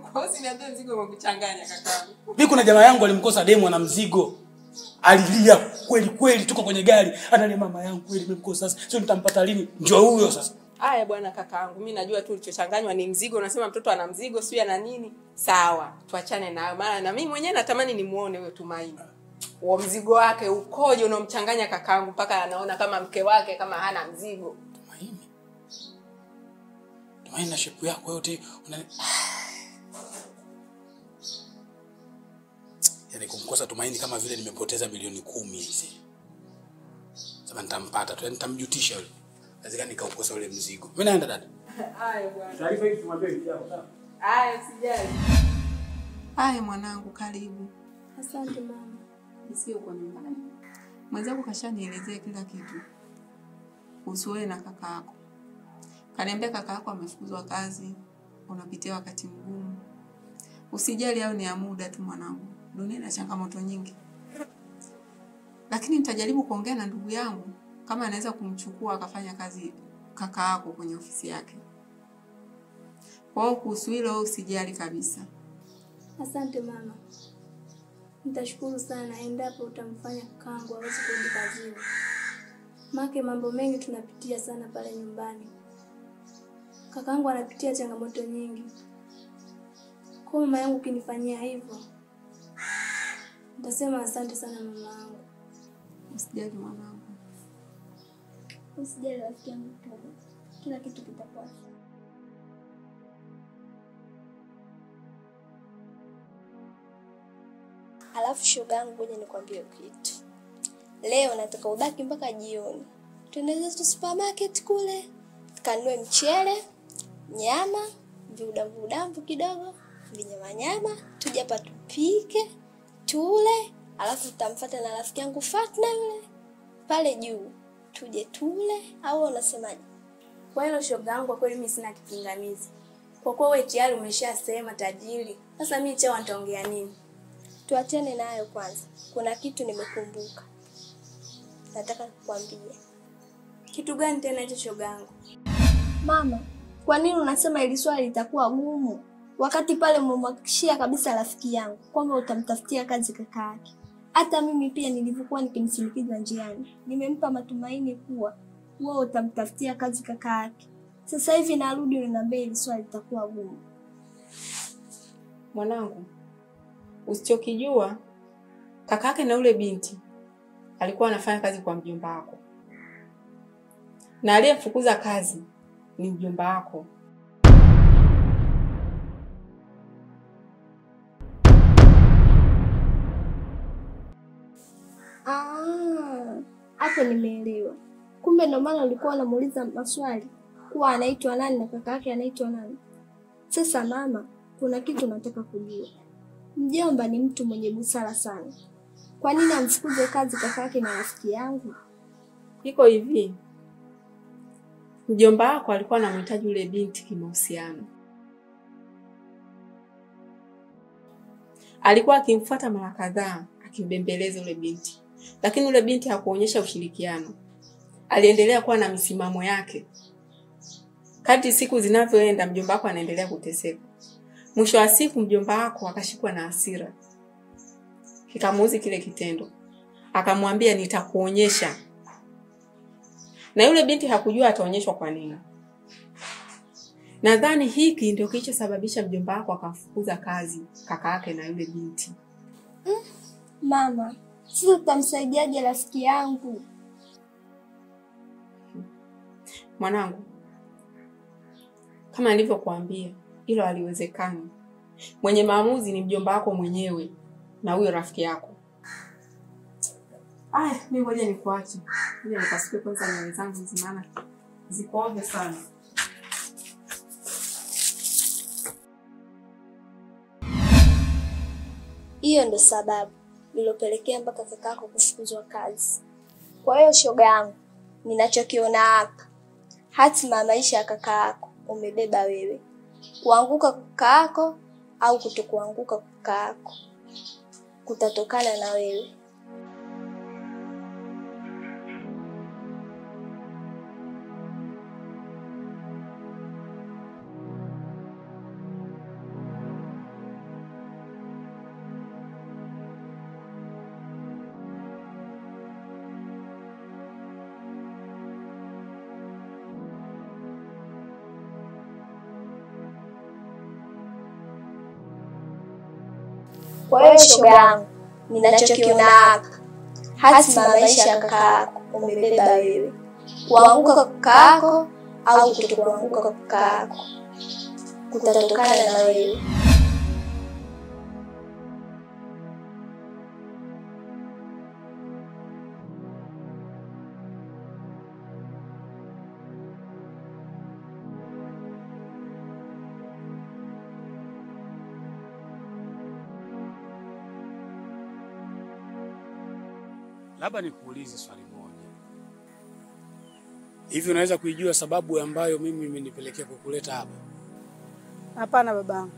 Kwa hiyo usiniambie mzigo umekuchanganya kakaangu. mi kuna jamaa yangu alimkosa demu ana mzigo alilia kweli kweli tuko kwenye gari analia mama yangu kweli nimemkosa sasa sio nitampata lini ndio huyo sasa Aya bwana kakaangu, mimi najua tu ulichochanganywa ni mzigo. Unasema mtoto ana mzigo, sio ana nini? Sawa, tuachane nayo, maana na mimi mwenyewe natamani nimuone huyo Tumaini. Huo mzigo wake ukoje unaomchanganya kakaangu mpaka anaona kama mke wake kama hana mzigo. tumaini tumaini na shepu yako yote una... yaani kumkosa tumaini kama vile nimepoteza milioni kumi hizi sasa nitampata tu yaani nitamjutisha yule lazima nikaukosa ule mzigo mimi naenda dada Aya bwana. taarifa hizi tumwambie vijana sawa Aya usijali. Aya mwanangu, karibu. Asante mama. Sio uko nyumbani. Mwenzako kashanielezea kila kitu kuhusu wewe na kaka yako. Kaniambia kaka yako amefukuzwa kazi, unapitia wakati mgumu. Usijali, au ni ya muda tu mwanangu. Dunia ina changamoto nyingi, lakini nitajaribu kuongea na ndugu yangu kama anaweza kumchukua akafanya kazi kaka yako kwenye ofisi yake. Kwa hiyo kuhusu hilo wewe usijali kabisa. Asante mama. Nitashukuru sana endapo utamfanya kakaangu aweze kurudi kazini. Make mambo mengi tunapitia sana pale nyumbani. Kakaangu anapitia changamoto nyingi. Kwa mama yangu ukinifanyia hivyo, nitasema asante sana mama yangu. Usijali mwanangu. Usijali rafiki yangu tu. Kila kitu kitakuwa sawa. Alafu shoga yangu, ngoja nikwambie kitu. Leo nataka ubaki mpaka jioni, tuende zetu supermarket kule tukanunue mchele, nyama, viudambu udambu kidogo, vinyamanyama, tuje hapa tupike tule, alafu tutamfuata na rafiki yangu Fatna yule pale juu, tuje tule, au unasemaje? Kwa hilo shoga yangu, kwa kweli mimi sina kipingamizi. Kwa kuwa wewe tayari umeshasema tajiri, sasa mimi chao nitaongea nini? Tuachane nayo kwanza, kuna kitu nimekumbuka, nataka kukwambia. Kitu gani tena hicho shoga yangu? Mama, kwa nini unasema ili swali litakuwa gumu wakati pale umemhakikishia kabisa rafiki yangu kwamba utamtafutia kazi kaka yake? Hata mimi pia nilivyokuwa nikimsindikiza njiani, nimempa matumaini kuwa wewe utamtafutia kazi kaka yake. Sasa hivi narudi unaniambia ili swali litakuwa gumu. Mwanangu, usichokijua kakake na ule binti alikuwa anafanya kazi kwa mjomba wako, na aliyemfukuza kazi ni mjomba wako. Ah, hapo nimeelewa. Kumbe ndio maana ulikuwa unamuuliza maswali kuwa anaitwa nani na kaka yake anaitwa nani. Sasa mama, kuna kitu nataka kujua. Mjomba ni mtu mwenye busara sana. Kwa nini amfukuze kazi kaka yake na rafiki yangu? Iko hivi, mjomba wako alikuwa anamhitaji yule binti kimahusiano. Alikuwa akimfuata mara kadhaa akimbembeleza yule binti, lakini yule binti hakuonyesha ushirikiano. Aliendelea kuwa na misimamo yake. Kadri siku zinavyoenda, mjomba wako anaendelea kuteseka. Mwisho wa siku, mjomba wako akashikwa na hasira, kikamuuzi kile kitendo, akamwambia nitakuonyesha na yule binti hakujua ataonyeshwa kwa nini. Nadhani hiki ndio kilichosababisha mjomba wako akamfukuza kazi kaka yake na yule binti. Mama, sasa tutamsaidiaje rafiki yangu? Mwanangu, kama nilivyokuambia, hilo haliwezekani. Mwenye maamuzi ni mjomba wako mwenyewe na huyo rafiki yako. Aya, mimi ngoja nikuache. Ngoja nikasuke kwanza nywele zangu hizi maana ziko ovyo sana. Hiyo ndo sababu iliyopelekea mpaka kakako kufukuzwa kazi. Kwa hiyo shoga yangu, ninachokiona hapa, hatima ya maisha ya kaka yako umebeba wewe, kuanguka kwa kaka yako au kutokuanguka kwa kaka yako kutatokana na wewe. Kwa hiyo shoga yangu, ninachokiona hapa, hatima ya maisha ya kaka yako umebeba wewe, kuanguka kwa kaka yako au kutokuanguka kwa kaka yako kutatokana na wewe. Labda nikuulize swali moja. Hivi unaweza kuijua sababu ambayo mimi imenipelekea kukuleta hapa? Hapana babangu.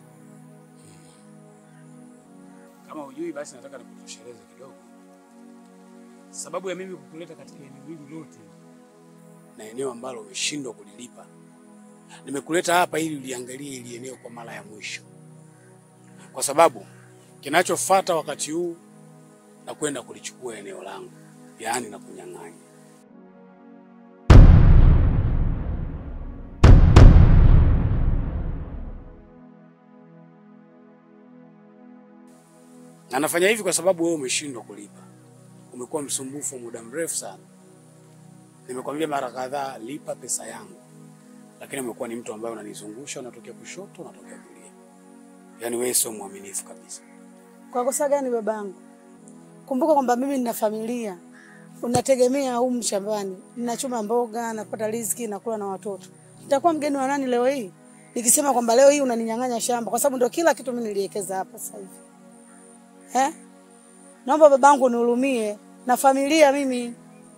Kama hujui basi nataka nikutosheleze kidogo. Sababu ya mimi kukuleta katika eneo hili lote na eneo ambalo umeshindwa kulilipa. Nimekuleta hapa ili uliangalie ili eneo kwa mara ya mwisho. Kwa sababu kinachofuata wakati huu na kwenda kulichukua eneo langu, yaani na kunyang'anya. Na nafanya hivi kwa sababu wewe umeshindwa kulipa. Umekuwa msumbufu muda mrefu sana. Nimekwambia mara kadhaa, lipa pesa yangu, lakini umekuwa ni mtu ambaye unanizungusha, unatokea kushoto, unatokea kulia. Yaani wewe sio mwaminifu kabisa. Kwa kosa gani babangu? Kumbuka kwamba mimi nina familia, unategemea humu shambani, ninachuma mboga, napata riziki, nakula na watoto. Nitakuwa mgeni wa nani leo hii nikisema kwamba leo hii unaninyang'anya shamba, kwa sababu ndio kila kitu mimi niliwekeza hapa sasa hivi eh? Naomba babangu nihurumie na familia mimi.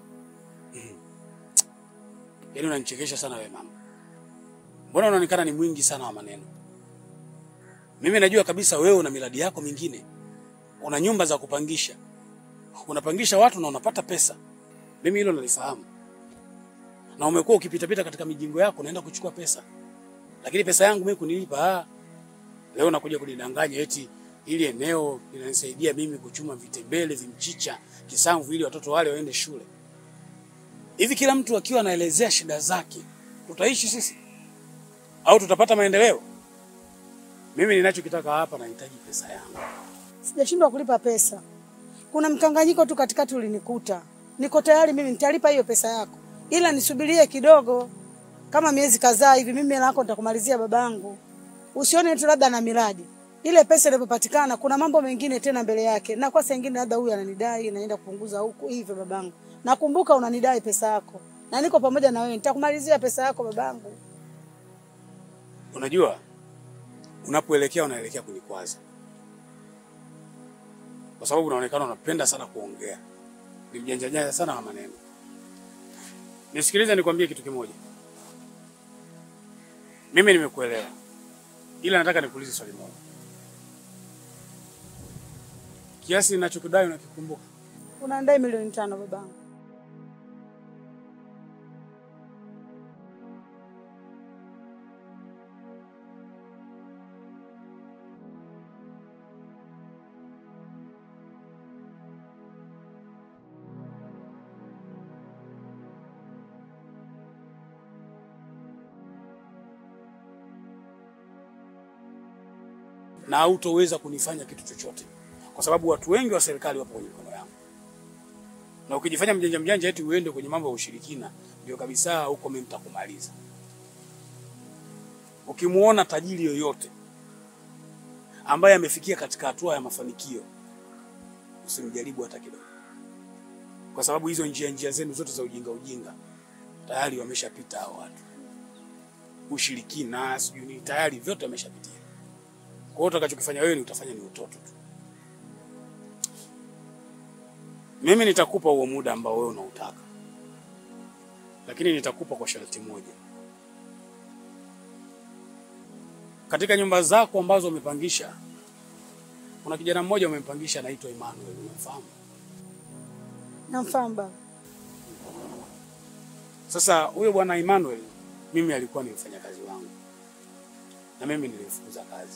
Yaani unanichekesha sana wewe mama. Mbona unaonekana ni mwingi sana wa maneno? Mimi najua kabisa wewe una miradi yako mingine. Una nyumba za kupangisha. Unapangisha watu na unapata pesa. Mimi hilo nalifahamu. Na umekuwa ukipita-pita katika mijingo yako unaenda kuchukua pesa. Lakini pesa yangu mimi kunilipa ah. Leo nakuja kunidanganya eti ili eneo linanisaidia mimi kuchuma vitembele, vimchicha, kisamvu ili watoto wale waende shule. Hivi kila mtu akiwa anaelezea shida zake, tutaishi sisi au tutapata maendeleo? Mimi ninachokitaka hapa, nahitaji pesa yangu. Sijashindwa kulipa pesa, kuna mkanganyiko tu katikati ulinikuta. Niko tayari mimi, nitalipa hiyo pesa yako, ila nisubirie kidogo, kama miezi kadhaa hivi. Mimi hela yako nitakumalizia babangu, usione tu labda na miradi ile pesa inapopatikana, kuna mambo mengine tena mbele yake, na kwa saa nyingine labda huyu ananidai, naenda kupunguza huku hivyo. Babangu, nakumbuka unanidai pesa yako na niko pamoja na wewe, nitakumalizia pesa yako babangu. Unajua, unapoelekea unaelekea kunikwaza, kwa sababu unaonekana unapenda sana kuongea, ni mjanja janja sana wa maneno. Nisikilize, nikwambie kitu kimoja. Mimi nimekuelewa, ila nataka nikuulize swali moja. Kiasi ninachokudai unakikumbuka? Unanidai milioni tano babangu. na hautoweza kunifanya kitu chochote, kwa sababu watu wengi wa serikali wapo kwenye mikono yangu, na ukijifanya mjanja mjanja eti uende kwenye mambo ya ushirikina, ndio kabisa huko mimi nitakumaliza. Ukimuona tajiri yoyote ambaye amefikia katika hatua ya mafanikio, usimjaribu hata kidogo, kwa sababu hizo njia njia zenu zote za ujinga ujinga tayari wameshapita hao watu. Ushirikina sijui nini, tayari vyote wameshapitia. Kwa hiyo utakachokifanya wewe ni utafanya ni utoto tu. Mimi nitakupa huo muda ambao wewe unautaka, lakini nitakupa kwa sharti moja. Katika nyumba zako ambazo umepangisha, kuna kijana mmoja umempangisha anaitwa Emmanuel, unamfahamu? Namfahamu baba. Sasa huyo bwana Emmanuel, mimi alikuwa ni mfanyakazi wangu na mimi nilimfukuza kazi.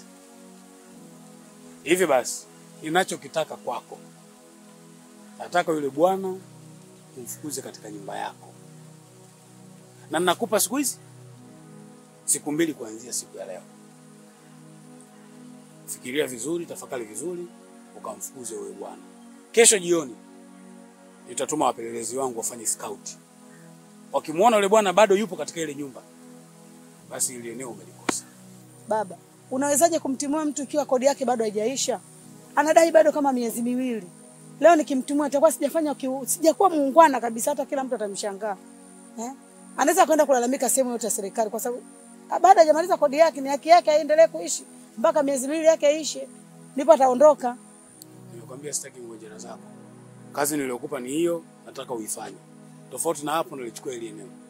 Hivi basi, ninachokitaka kwako, nataka yule bwana umfukuze katika nyumba yako, na ninakupa siku hizi siku mbili kuanzia siku ya leo. fikiria vizuri, tafakari vizuri, ukamfukuze huyo bwana. Kesho jioni nitatuma wapelelezi wangu wafanye scout. Wakimwona yule bwana bado yupo katika ile nyumba, basi ile eneo umelikosa. Baba, unawezaje kumtimua mtu ikiwa kodi yake bado haijaisha? Anadai bado kama miezi miwili. Leo nikimtimua itakuwa sijafanya kiu- sijakuwa muungwana kabisa, hata kila mtu atamshangaa. Eh? Anaweza kwenda kulalamika sehemu yote ya serikali kwa sababu ah, baada hajamaliza kodi yake, ni haki yake aendelee kuishi mpaka miezi miwili yake ishe, ndipo ataondoka. Nimekwambia sitaki ngojera zako. Kazi niliyokupa ni hiyo, nataka uifanye. Tofauti na hapo, nilichukua ile eneo.